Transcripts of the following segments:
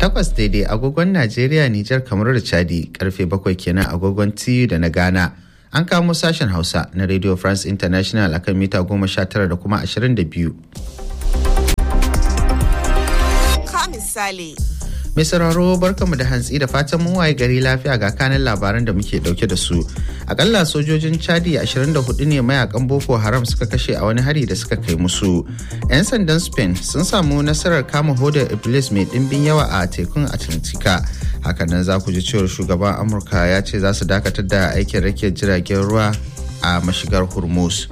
takwas daidai agogon najeriya nijar kamar da chadi karfe bakwai kenan agogon tiyu da na ghana an kamo sashen hausa na radio france international akan mita goma sha tara da kuma ashirin da biyu Ka misali. Mai sauraro barkamu da hantsi da fatan mun waye gari lafiya ga kanin labaran da muke dauke da su. Akalla sojojin Chadi 24 ne mayakan Boko Haram suka kashe a wani hari da suka kai musu. 'Yan sandan Spain sun samu nasarar kama hodar Iblis mai dimbin yawa a tekun Atlantika. Hakanan za ku ji cewar shugaban Amurka ya ce za su dakatar da aikin rake jiragen ruwa a mashigar Hormuz.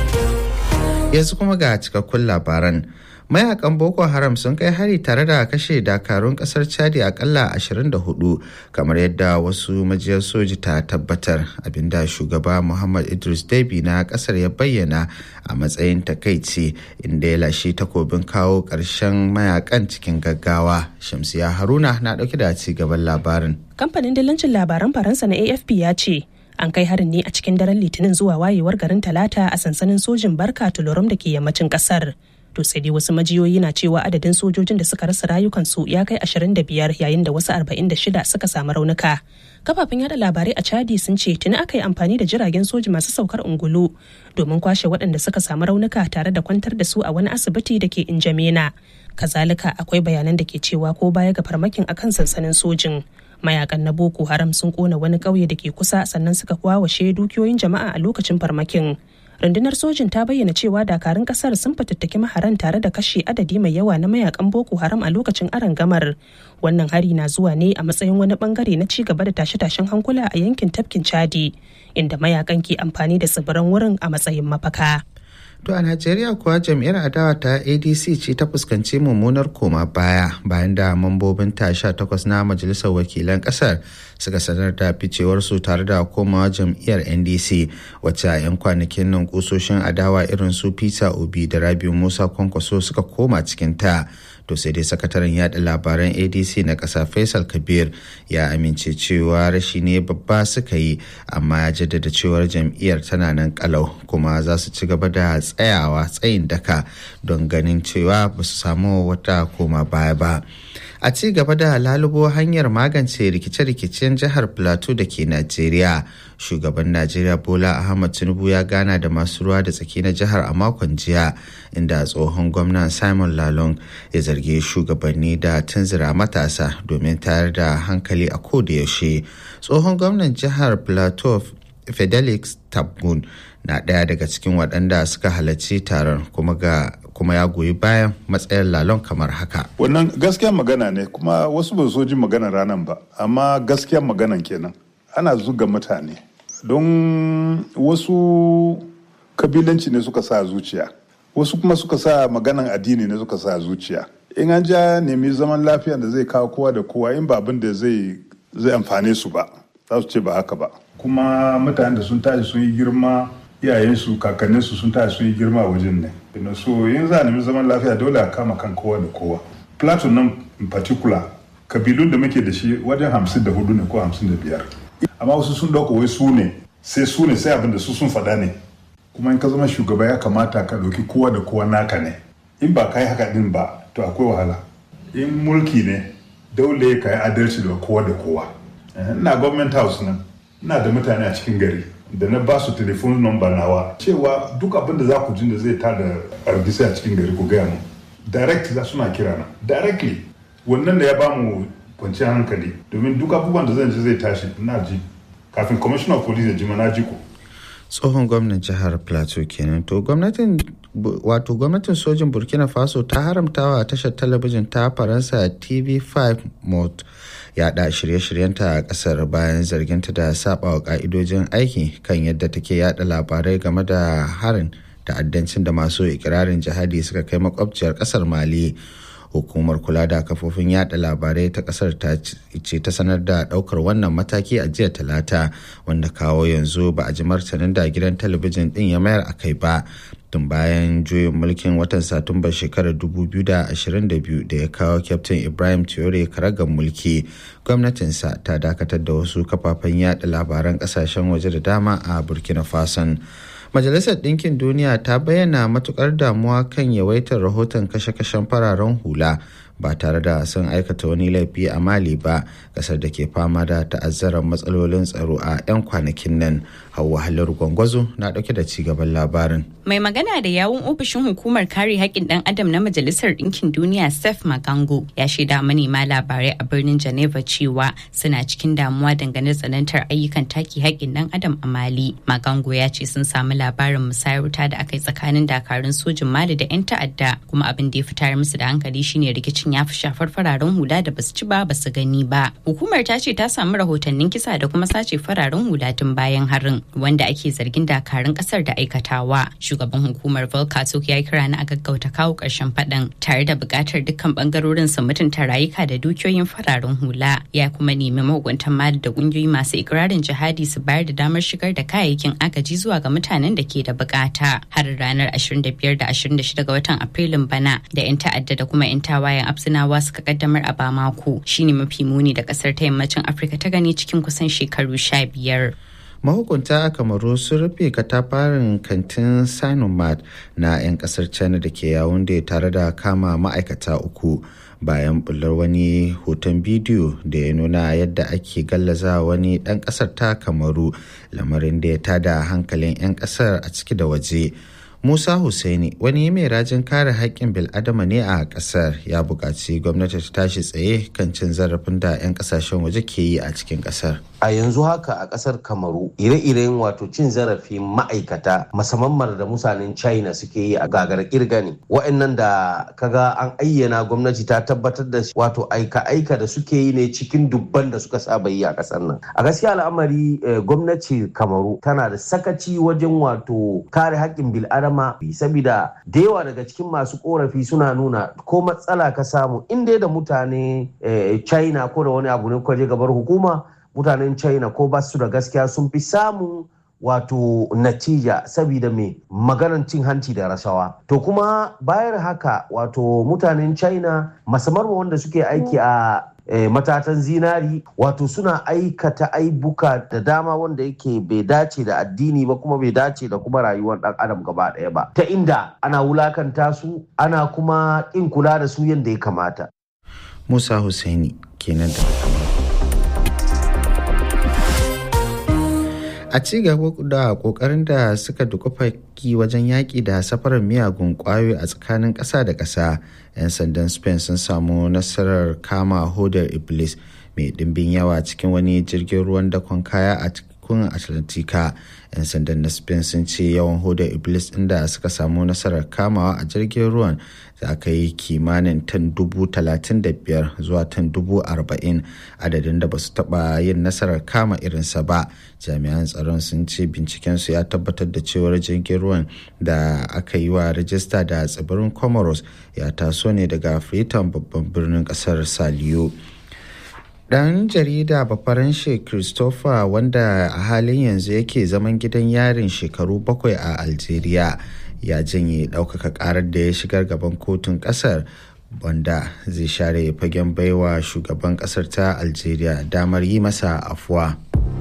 Yanzu kuma ga cikakkun labaran. mayakan boko haram sun kai hari tare da kashe dakarun kasar chadi akalla 24 kamar yadda wasu majiyar soji ta tabbatar abinda shugaba muhammad idris debi na kasar ya bayyana a matsayin takaici inda ya lashe takobin kawo ƙarshen mayakan cikin gaggawa shamsiya haruna na ɗauke da ci gaban labarin kamfanin dillancin labaran faransa na afp ya ce an kai harin ne a cikin daren litinin zuwa wayewar garin talata a sansanin sojin barka tulorum da ke yammacin kasar to sai dai wasu majiyoyi na cewa adadin sojojin da suka rasa rayukansu ya kai 25 yayin da wasu 46 suka samu raunuka kafafen yada labarai a chadi sun ce tuni aka yi amfani da jiragen soji masu saukar ungulu domin kwashe waɗanda suka samu raunuka tare da kwantar da su a wani asibiti da ke injamena kazalika akwai bayanan da ke cewa ko baya ga farmakin akan sansanin sojin mayakan na boko haram sun kona wani ƙauye da ke kusa sannan suka kwawashe dukiyoyin jama'a a lokacin farmakin rundunar sojin ta bayyana cewa dakarun kasar sun fatattaki maharan tare da kashe adadi mai yawa na mayakan boko haram a lokacin gamar wannan hari na zuwa ne a matsayin wani bangare na ci gaba da tashe-tashen hankula a yankin tafkin chadi inda mayakan ke amfani da tsibiran wurin a matsayin mafaka To a Najeriya kuwa jam'iyyar adawa ta ADC ce ta fuskanci mummunar koma baya bayan da mambobin ta sha takwas na majalisar wakilan kasar suka sanar da ficewarsu tare da komawa jam'iyyar NDC wacce a 'yan kwanakin nan kusoshin adawa irin su Peter Obi da Rabiu Musa Kwankwaso suka koma cikin ta. to sai dai sakataren yada labaran adc na ƙasa faisal kabir ya amince cewa rashi ne babba suka yi amma ya jaddada cewar jam'iyyar tana nan kalau kuma za su ci gaba da tsayawa tsayin daka don ganin cewa ba su samu wata koma baya ba a ci gaba da lalubo hanyar magance rikice-rikicen jihar plateau da ke najeriya shugaban najeriya bola ahmad tinubu ya gana da masu ruwa da tsaki na jihar a makon jiya inda tsohon gwamnan simon lalong ya zargi shugabanni da tunzura matasa domin tayar da hankali a da yaushe tsohon gwamnan jihar plateau fidelix tabgun na ɗaya daga cikin waɗanda suka halarci taron kuma ga kuma ya goyi bayan matsayin lalon kamar haka. Wannan gaskiyar magana ne kuma wasu ba so jin magana ranar ba, amma gaskiyar maganan kenan. Ana zuga mutane don wasu kabilanci ne suka sa zuciya, wasu kuma suka sa maganan addini ne suka sa zuciya. In an ja nemi zaman lafiya da zai kawo kowa da kowa in ba abin da zai zai amfane su ba, za su ce ba haka ba. Kuma mutane da sun tashi sun yi girma iyayensu kakanninsu sun tashi sun yi girma a wajen ne ina so yin za a nemi zaman lafiya dole a kama kan kowa da kowa platon nan in particular kabilun da muke da shi wajen hamsin da hudu ne ko hamsin da biyar amma wasu sun dauka wai su ne sai su ne sai abin da su sun faɗa ne kuma in ka zama shugaba ya kamata ka ɗauki kowa da kowa naka ne in ba ka yi haka din ba to akwai wahala in mulki ne dole ka yi adalci da kowa da kowa ina government house nan ina da mutane a cikin gari da na ba su telefon number nawa cewa duk abin da za ku jin da zai tada argisa a cikin gari ku gaya mu direct za suna kira na directly wannan da ya ba mu kwanciyar hankali domin duk abubuwan da zan ji zai tashi na ji kafin commissioner of police ya ji na ji ku tsohon gwamnan jihar plateau kenan to gwamnatin wato gwamnatin sojin burkina faso ta haramtawa tashar talabijin ta faransa tv5 mode yada shirye-shiryenta a kasar bayan zarginta da saba wa ka'idojin aiki kan yadda take yada labarai game da harin ta'addancin da masu ikirarin jihadi suka kai makwabciyar kasar mali hukumar kula da kafofin yada labarai ta kasar ta ce ta sanar da daukar wannan mataki a jiya talata wanda kawo yanzu ba a ji martanin da gidan talabijin din ya mayar a kai ba tun bayan juyin mulkin watan satumbar shekarar 2022 da ya kawo kyaftin ibrahim Traore karagar mulki gwamnatinsa ta dakatar da wasu kafafen yada labaran kasashen waje da dama a burkina faso Majalisar Ɗinkin Duniya ta bayyana matukar damuwa kan yawaitar rahoton kashe-kashen fararen hula ba tare da sun aikata wani laifi a mali ba kasar da ke fama da ta'azzarar matsalolin tsaro a 'yan kwanakin nan hauwa halar gwangwazo na dauke da cigaban labarin mai magana da yawun ofishin hukumar kare haƙƙin ɗan adam na majalisar ɗinkin duniya sef magango ya shaida manema labarai a birnin geneva cewa suna cikin damuwa dangane tsanantar ayyukan taki haƙƙin ɗan adam a mali magango ya ce sun samu labarin musayar wuta da aka yi tsakanin dakarun sojin mali da 'yan ta'adda kuma abin da ya fitar musu da hankali shine rikicin ya fi shafar fararen hula da basu ci ba basu gani ba hukumar ta ce ta samu rahotannin kisa da kuma sace fararen hula tun bayan harin wanda ake zargin dakarun kasar da aikatawa shugaban hukumar volkatok ya yi kira na a gaggauta kawo ƙarshen faɗan tare da buƙatar dukkan bangarorin su mutunta rayuka da dukiyoyin fararen hula ya kuma nemi mahukuntan mali da ƙungiyoyi masu ikirarin jihadi su bayar da damar shigar da kayayyakin agaji zuwa ga mutanen da ke da bukata har ranar 25 da 26 ga watan afrilun bana da 'yan ta'adda da kuma 'yan tawayen absinawa suka kaddamar a bamako shine mafi muni da kasar ta yammacin afirka ta gani cikin kusan shekaru sha biyar. mahukunta a kamaru sun rufe katafarin kantin sanomat na 'yan kasar china da ke yawon da tare da kama ma'aikata uku bayan bullar wani hoton bidiyo da ya nuna yadda ake gallaza wani ɗan ƙasar ta kamaru lamarin da ya tada hankalin 'yan ƙasar a ciki da waje Musa Hussaini wani mai rajin kare haƙƙin bil'adama ne a ƙasar ya buƙaci gwamnati ta tashi tsaye kan cin zarafin da 'yan ƙasashen waje ke yi a cikin ƙasar. A yanzu haka a ƙasar Kamaru ire-iren wato cin zarafin ma'aikata musamman da mutanen China suke yi a gagar kirga ne. Wa'annan da kaga an ayyana gwamnati ta tabbatar da wato aika-aika da suke yi ne cikin dubban da suka saba yi a ƙasar nan. A gaskiya al'amari gwamnati Kamaru tana da sakaci wajen wato kare haƙƙin bil'adama dama saboda da yawa daga cikin masu korafi suna nuna ko matsala ka samu inda da mutane china ko da wani abu ne kwaje gabar hukuma mutanen china ko ba su da gaskiya sun fi samun wato natija saboda mai maganan cin hanci da rashawa to kuma bayar haka wato mutanen china masamman wanda suke aiki a E, matatan zinari wato suna aikata aibuka da dama wanda yake bai dace da addini ba kuma bai dace da kuma rayuwar dan adam gaba ɗaya ba ta inda ana wulakanta su ana kuma ƙin kula da su yadda ya kamata musa Hussaini kenan da a ci gaba da kokarin da suka dukufa wajen yaƙi da safarar miyagun ƙwayoyi a tsakanin ƙasa da ƙasa 'yan sandan spain sun samu nasarar kama hodar iblis mai ɗimbin yawa cikin wani jirgin ruwan dakon kaya a cikin atlantika 'yan sandan na spain sun ce yawan hodar iblis inda suka samu nasarar kamawa a jirgin ruwan za ka yi kimanin tan dubu talatin da biyar zuwa tan dubu arba'in adadin da ba su taba yin nasarar kama irinsa ba jami'an tsaron sun ce bincikensu ya tabbatar da cewar jirgin ruwan da aka yi wa rajista da tsibirin comoros ya taso ne daga freetown babban birnin kasar saliyo Dan jarida Bafaranshe Christopher wanda a halin yanzu yake zaman gidan yarin shekaru bakwai a Algeria ya janye ɗaukaka ƙarar da ya shigar gaban kotun ƙasar wanda zai share fagen baiwa shugaban ƙasar ta Algeria damar yi masa afuwa.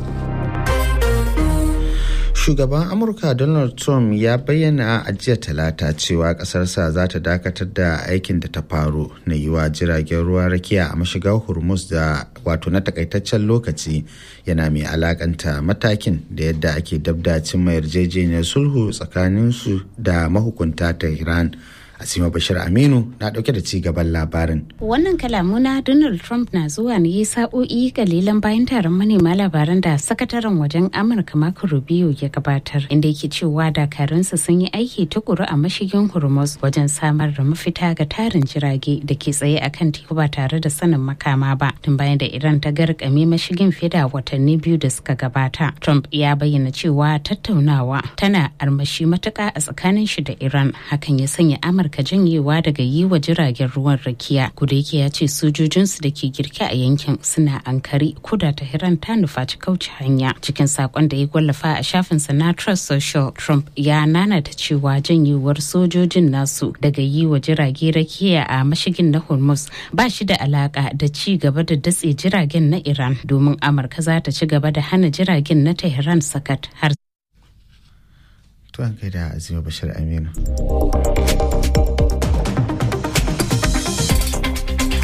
shugaban amurka donald trump ya bayyana a jiya talata cewa kasarsa za ta dakatar da aikin da ta faru na yiwa jiragen ruwa rakiya a mashigar hormuz da wato na takaitaccen lokaci yana mai alakanta matakin da yadda ake dabda cimma yarjejeniyar sulhu tsakaninsu da mahukunta ta iran Asima Bashir Aminu na dauke da ci gaban labarin. Wannan kalamu na Donald Trump na zuwa ne sa'o'i kalilan bayan taron manema labaran da sakataren wajen Amurka Marco Rubio ya gabatar inda yake cewa dakarunsa sun yi aiki tukuru a mashigin Hormuz wajen samar da mafita ga tarin jirage da ke tsaye a kan teku ba tare da sanin makama ba tun bayan da Iran ta garkame mashigin fiye da watanni biyu da suka gabata. Trump ya bayyana cewa tattaunawa tana armashi matuka a tsakanin shi da Iran hakan ya sanya Amurka amurka janyewa daga yi wa jiragen ruwan rakiya kuda yake ya ce sojojinsu da ke girke a yankin suna ankari kuda ta hiran ta nufaci kauce hanya cikin sakon da ya gwallafa a shafinsa na trust social trump ya nanata cewa janyewar sojojin nasu daga yi wa jirage rakiya a mashigin na hormuz ba shi da alaka da ci gaba da datse jiragen na iran domin amurka za ta ci gaba da hana jiragen na tehran sakat har Tuwan kai da Azima Bashir Aminu.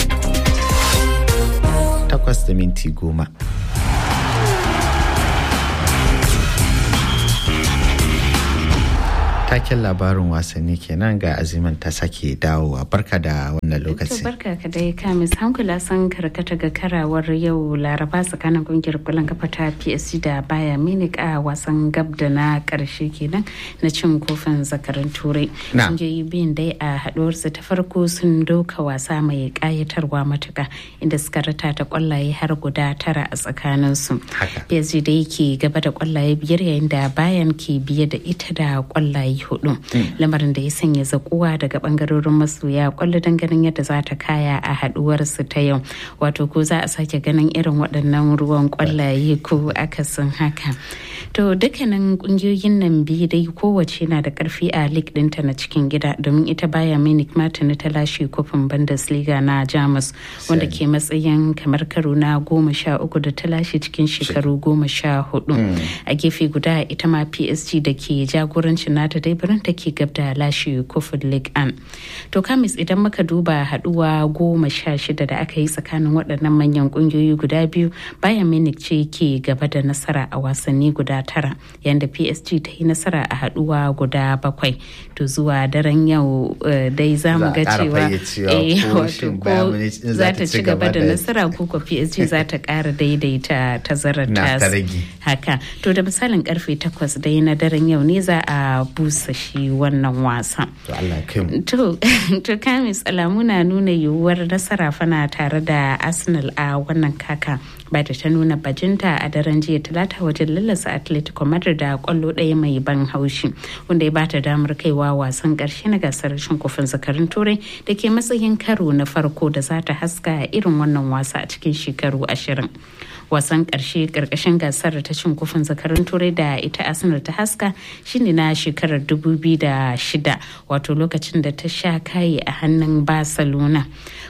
takwas da minti goma. taken labarin wasanni kenan ga aziman ta sake dawowa barka da wannan lokaci. barka ka dai kamis hankula sun karkata ga karawar yau laraba tsakanin kungiyar kwallon kafa ta psc da baya minik a wasan gab da na karshe kenan na cin kofin zakarin turai kungiyoyi biyun dai a haduwarsu ta farko sun doka wasa mai kayatarwa matuka inda suka rata ta kwallaye har guda tara a tsakaninsu psg da yake gaba da kwallaye biyar yayin da bayan ke biye da ita da kwallaye hudu lamarin da ya sanya zakuwa daga bangarorin masoya kwallo don ganin yadda za ta kaya a haduwar su ta yau wato ko za a sake ganin irin waɗannan ruwan kwallaye ko akasin haka to dukkanin kungiyoyin nan biyu dai kowace na da karfi a league dinta na cikin gida domin ita baya munich martin ta lashe kofin bundesliga na jamus wanda ke matsayin kamar karo na goma sha uku da ta lashe cikin shekaru goma sha hudu a gefe guda ita ma psg da ke jagorancin nata dai birnin take gab da lashe kofin league an to kamis idan muka duba haduwa goma sha shida da aka yi tsakanin waɗannan manyan ƙungiyoyi guda biyu bayan munich ce ke gaba da nasara a wasanni guda tara yadda psg ta yi nasara a haduwa guda bakwai to zuwa daren yau dai za mu ga cewa wato ko za ta ci gaba da nasara ko ko psg za ta ƙara daidaita tazarar tasu haka to da misalin karfe takwas dai na daren yau ne za a busa shi wannan wasa. To, to kamis alamu na nuna yiwuwar nasara fana tare da Arsenal a wannan kaka. ba da ta nuna bajinta a daren jiya talata wajen lallasa atletico madrid da kwallo ɗaya mai ban haushi wanda ya bata damar kaiwa wasan ƙarshe na gasar shin kofin zakarin turai da ke matsayin karo na farko da za ta haska irin wannan wasa a cikin shekaru ashirin wasan ƙarshe ƙarƙashin gasar ta cin kofin zakarin turai da ita arsenal ta haska shine na shekarar 2006 wato lokacin da ta sha kayi a hannun barcelona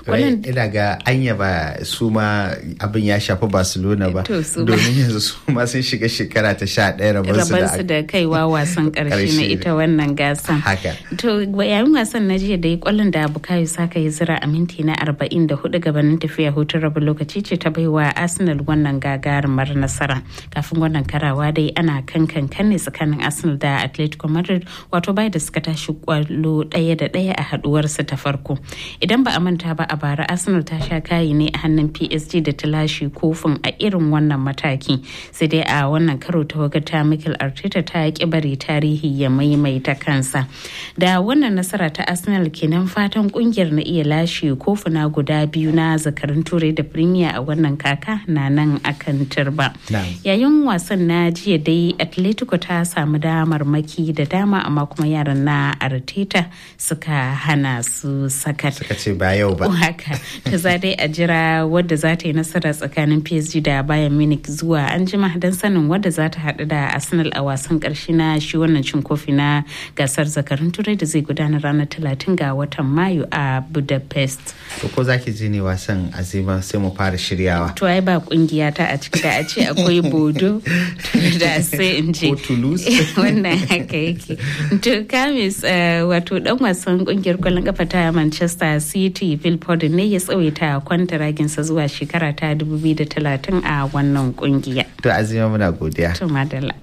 ina ga anya ba su ma abin ya shafi barcelona ba domin yanzu su ma sun shiga shekara ta sha ɗaya rabansu da kaiwa wasan ƙarshe na ita wannan gasan to yayin wasan na jiya da ya kwallon da bukayo saka ya zira a minti na 44 gabanin tafiya hutun rabin lokaci ce ta baiwa arsenal wannan gagarumar nasara kafin wannan karawa dai ana kan kan ne tsakanin arsenal da atletico madrid wato bai da suka tashi kwallo ɗaya da ɗaya a haduwarsa ta farko idan ba a manta ba a bara arsenal ta sha kayi ne a hannun psg da ta lashe kofin a irin wannan mataki sai dai a wannan karo ta wagata michael arteta ta ki bari tarihi ya maimaita kansa da wannan nasara ta arsenal kenan fatan kungiyar na iya lashe kofuna guda biyu na zakarin turai da premier a wannan kaka na nan akan turba yayin wasan na jiya dai atletico ta samu damar maki da dama amma kuma yaran na arteta suka hana su sakat suka ce ba yau ba haka ta za dai a jira wadda za ta yi nasara tsakanin psg da bayan munich zuwa an jima don sanin wadda za ta haɗu da arsenal a wasan ƙarshe na shi wannan cin kofi na gasar zakarun turai da zai gudana ranar talatin ga watan mayu a budapest to ko za ki ji ne wasan azima sai mu fara shiryawa to ai ba kungiya ta a ciki da a ce akwai bodo da sai in je wannan haka yake to kamis wato dan wasan kungiyar kwallon kafa ta manchester city phil foden ne ya tsawaita kwantaraginsa zuwa shekara ta 2030 a wannan kungiya to azima muna godiya to madalla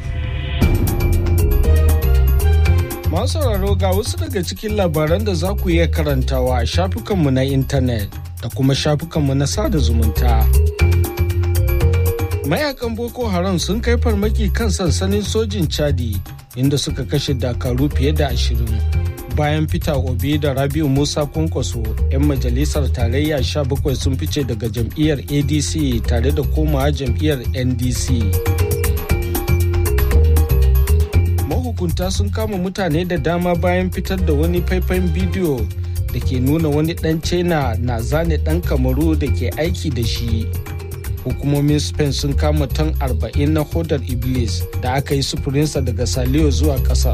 Masu sauraro ga wasu daga cikin labaran da za ku iya karantawa a shafukanmu na intanet da kuma shafukanmu na sada zumunta. Mayakan Boko Haram sun kai farmaki kan sansanin sojin Chadi inda suka kashe dakaru fiye da ashirin. Bayan fita Obi da Rabiu Musa Kwankwaso, 'yan majalisar tarayya 17 sun fice daga jam'iyyar ADC tare da komawa jam'iyyar NDC. mahukunta sun kama mutane da dama bayan fitar da wani faifan bidiyo da ke nuna wani dan china na zane dan kamaru da ke aiki da shi hukumomin spain sun kama tan 40 na hodar iblis da aka yi sufurinsa daga saliyo zuwa kasar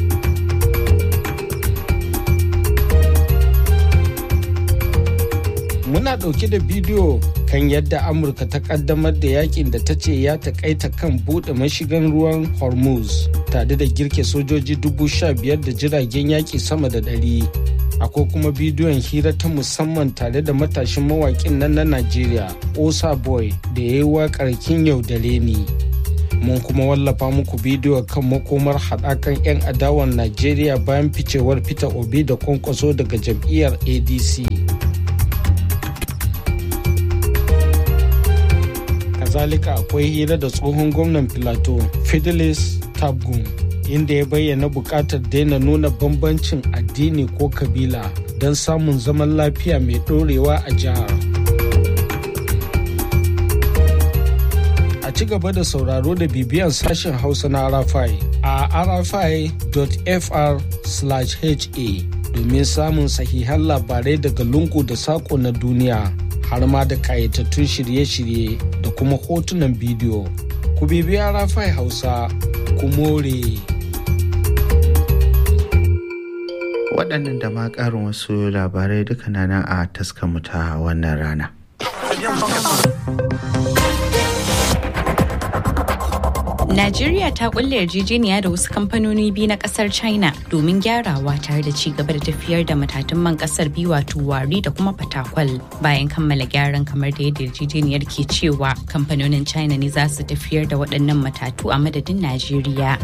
muna ɗauke da bidiyo kan yadda amurka ta kaddamar da yakin da ta ce ya takaita kan buɗe mashigan ruwan hormuz tare da girke sojoji dubu sha biyar da jiragen yaƙi sama da ɗari akwai kuma bidiyon hira ta musamman tare da matashin mawaƙin nan na najeriya osa boy da ya yi waƙar kin yaudare ni mun kuma wallafa muku bidiyo kan makomar haɗakan 'yan adawan najeriya bayan ficewar peter obi da kwankwaso daga jam'iyyar adc kazalika akwai hira da tsohon gwamnan filato fidelis tabgun inda ya bayyana buƙatar daina nuna bambancin addini ko kabila don samun zaman lafiya mai ɗorewa a jihar. A ci gaba da sauraro da bibiyan sashen Hausa na Arafai a arafai.fr/ha domin samun sahihan labarai daga lungu da saƙo na duniya har ma da ƙayatattun shirye-shirye da kuma hotunan bidiyo. Ku bibi Arafai Hausa, ku more. waɗannan da ma ƙarin wasu labarai duka na nan a taskamu ta wannan rana. Najeriya ta kulle yarjejeniya da wasu kamfanoni biyu na kasar China domin gyarawa tare da ci gaba da tafiyar da matatun man kasar biyu wato wari da kuma fatakwal bayan kammala gyaran kamar da yadda yarjejeniyar ke cewa kamfanonin China ne za su tafiyar da waɗannan matatu a madadin Najeriya.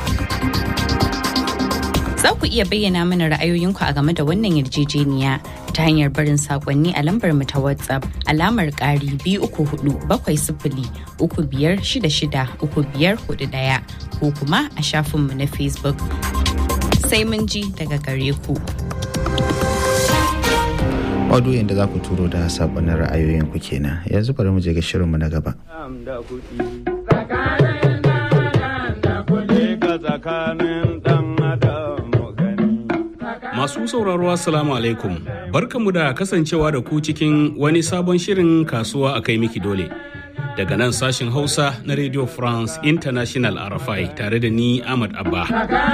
Za ku iya bayyana mana ra'ayoyinku a game da wannan yarjejeniya ta hanyar barin sakonni a lambar mu ta WhatsApp alamar ƙari biyu uku hudu bakwai sifili uku biyar shida shida uku biyar hudu ɗaya ko kuma a shafinmu na Facebook. Sai mun ji daga gare ku. Maudu'in da za ku turo da saƙonin ra'ayoyinku kenan yanzu bari mu je ga shirinmu na gaba. Masu sauraro Assalamu alaikum. Barkanmu da kasancewa da ku cikin wani sabon shirin kasuwa a kai miki dole. Daga nan sashin Hausa na Radio France International RFI tare da ni Ahmad Abba.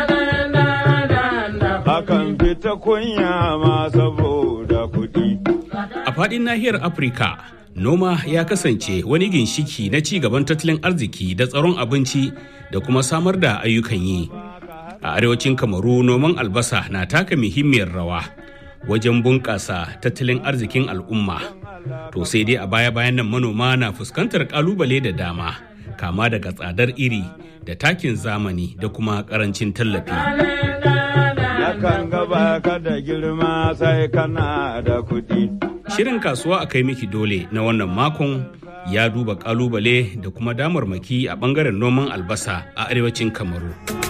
Akan fita kunya ma saboda kuɗi. A faɗin nahiyar Afirka, noma ya kasance wani ginshiki na ci gaban tattalin arziki da tsaron abinci da kuma samar da ayyukan yi. a arewacin kamaru noman albasa na taka muhimmiyar rawa wajen bunƙasa tattalin arzikin al'umma to sai dai a baya-bayan nan manoma na fuskantar ƙalubale da dama kama daga tsadar iri da takin zamani da kuma ƙarancin tallafi Yakan gaba ka da girma sai kana da kuɗi. shirin kasuwa a kai miki dole na wannan makon ya duba ƙalubale da kuma damarmaki a ɓangaren noman albasa a arewacin kamaru